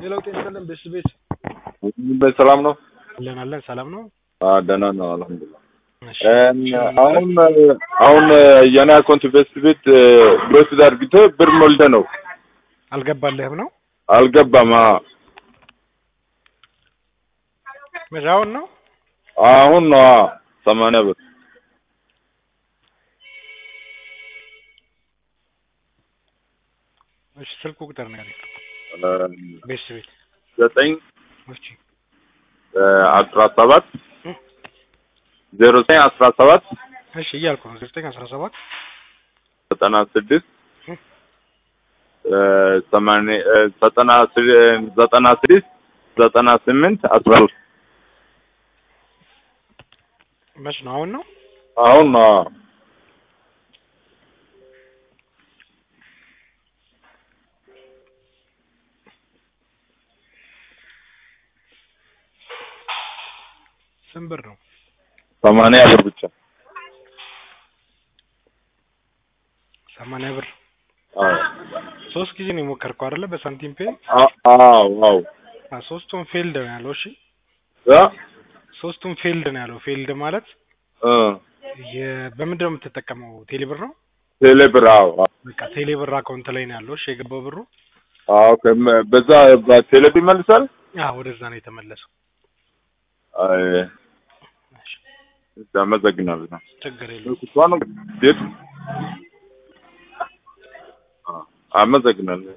ሌላው ጤና ይስጥልን ቤት ቤት ሰላም ነው? አለን አለን ሰላም ነው። አዎ ደህና ነው አልሐምዱሊላህ። እሺ፣ አሁን አሁን የኔ አካውንት ቤት ቤት ብሮት አድርግቶ ብር ሞልተ ነው አልገባልህም ነው አልገባም። አዎ መቼ አሁን ነው? አሁን ነው አዎ፣ ሰማንያ ብር እሺ፣ ስልኩ ቁጥር ነው ያለኝ ቤት ቤት ዘጠኝ እሺ፣ አስራ ሰባት ዜሮ ዘጠኝ አስራ ሰባት እሺ እያልኩ ነው ዘጠኝ አስራ ሰባት ዘጠና ስድስት ሰማንያ ዘጠና ዘጠና ስድስት ዘጠና ስምንት አስራ ሁለት መች ነው? አሁን ነው? አሁን ነው አዎ። ስንት ብር ነው? ሰማንያ ብር ብቻ ሰማንያ ብር አዎ ሶስት ጊዜ ነው የሞከርከው አይደለ? በሳንቲም ፔ አ- አዎ አዎ አ ሶስቱም ፌልድ ነው ያለው። እሺ ያ ሶስቱም ፌልድ ነው ያለው። ፌልድ ማለት እ የ- በምንድን ነው የምትጠቀመው? ቴሌብር ነው? ቴሌ ብር አዎ አዎ በቃ ቴሌብር አካውንት ላይ ነው ያለው። እሺ የገባው ብሩ አዎ ከመ- በዛ በቴሌ ብር ይመልሳል። አዎ ወደዛ ነው የተመለሰው። አይ እሺ አመሰግናለሁ። ችግር የለም። እሷ ነው ቤት አመሰግናለሁ።